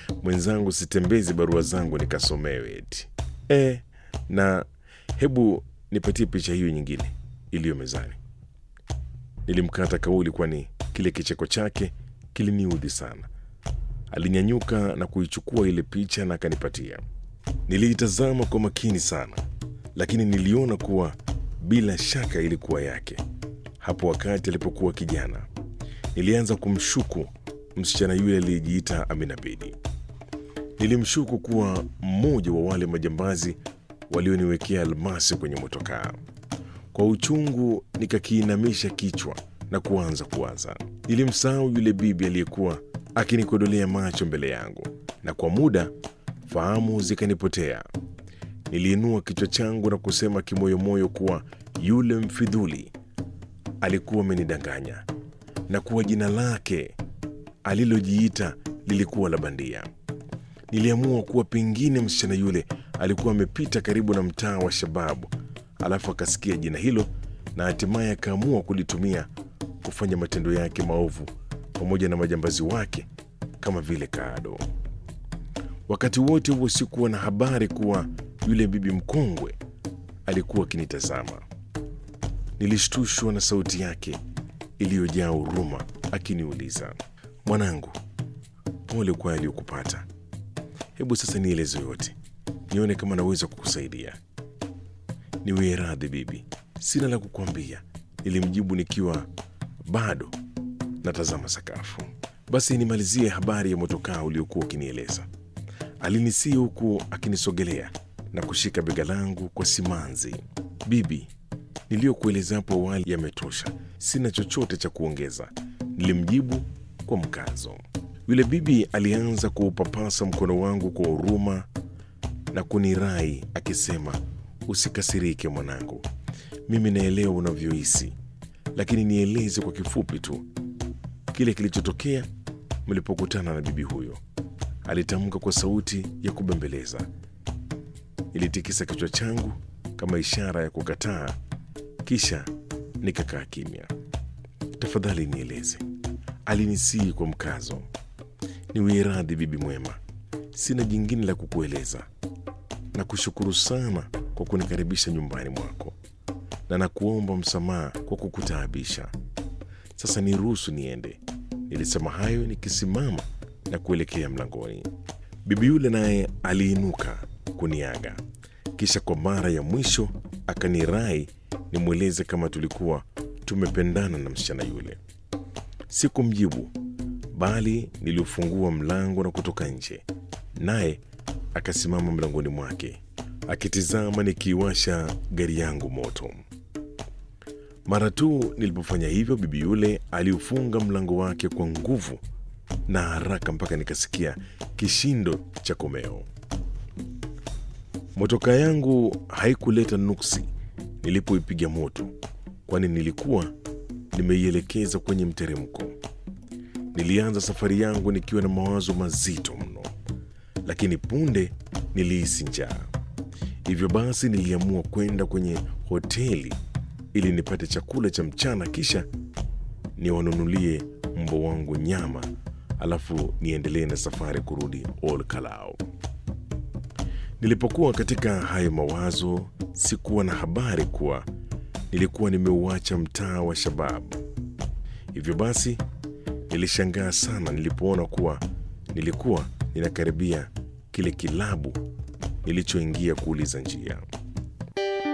mwenzangu sitembezi barua zangu nikasomewe eti e, na hebu nipatie picha hiyo nyingine iliyo mezani. Nilimkata kauli, kwani kile kicheko chake kiliniudhi sana. Alinyanyuka na kuichukua ile picha na akanipatia. Niliitazama kwa makini sana, lakini niliona kuwa bila shaka ilikuwa yake. Hapo wakati alipokuwa kijana, nilianza kumshuku msichana yule aliyejiita Amina Bedi. Nilimshuku kuwa mmoja wa wale majambazi walioniwekea almasi kwenye motokaa. Kwa uchungu nikakiinamisha kichwa na kuanza kuwaza. Nilimsahau yule bibi aliyekuwa akinikodolea macho mbele yangu, na kwa muda fahamu zikanipotea. Niliinua kichwa changu na kusema kimoyomoyo kuwa yule mfidhuli alikuwa amenidanganya na kuwa jina lake alilojiita lilikuwa la bandia. Niliamua kuwa pengine msichana yule alikuwa amepita karibu na mtaa wa Shababu, alafu akasikia jina hilo na hatimaye akaamua kulitumia kufanya matendo yake maovu pamoja na majambazi wake kama vile Kaado. Wakati wote huo sikuwa na habari kuwa yule bibi mkongwe alikuwa akinitazama. Nilishtushwa na sauti yake iliyojaa huruma akiniuliza, mwanangu, pole kwa aliyokupata. Hebu sasa nieleze yote, nione kama naweza kukusaidia. Niwie radhi bibi, sina la kukwambia, nilimjibu nikiwa bado natazama sakafu. Basi nimalizie habari ya motokaa uliokuwa ukinieleza. Alinisii huku akinisogelea na kushika bega langu kwa simanzi. Bibi, niliyokueleza hapo awali yametosha, sina chochote cha kuongeza, nilimjibu kwa mkazo. Yule bibi alianza kuupapasa mkono wangu kwa huruma na kunirai akisema, usikasirike mwanangu, mimi naelewa unavyohisi, lakini nieleze kwa kifupi tu kile kilichotokea mlipokutana na bibi huyo, alitamka kwa sauti ya kubembeleza. Nilitikisa kichwa changu kama ishara ya kukataa, kisha nikakaa kimya. Tafadhali nieleze, alinisii kwa mkazo. Niwie radhi bibi mwema, sina jingine la kukueleza. Na kushukuru sana kwa kunikaribisha nyumbani mwako, na nakuomba msamaha kwa kukutaabisha. Sasa niruhusu niende. Nilisema hayo nikisimama na kuelekea mlangoni. Bibi yule naye aliinuka kuniaga, kisha kwa mara ya mwisho akanirai nimweleze kama tulikuwa tumependana na msichana yule. Sikumjibu, bali niliufungua mlango na kutoka nje, naye akasimama mlangoni mwake akitizama nikiiwasha gari yangu moto. Mara tu nilipofanya hivyo, bibi yule aliufunga mlango wake kwa nguvu na haraka mpaka nikasikia kishindo cha komeo. Motoka yangu haikuleta nuksi nilipoipiga moto, kwani nilikuwa nimeielekeza kwenye mteremko. Nilianza safari yangu nikiwa na mawazo mazito mno, lakini punde nilihisi njaa. Hivyo basi niliamua kwenda kwenye hoteli ili nipate chakula cha mchana, kisha niwanunulie mbwa wangu nyama, alafu niendelee na safari kurudi Ol Kalou. Nilipokuwa katika hayo mawazo, sikuwa na habari kuwa nilikuwa nimeuacha mtaa wa Shababu. Hivyo basi nilishangaa sana nilipoona kuwa nilikuwa ninakaribia kile kilabu nilichoingia kuuliza njia.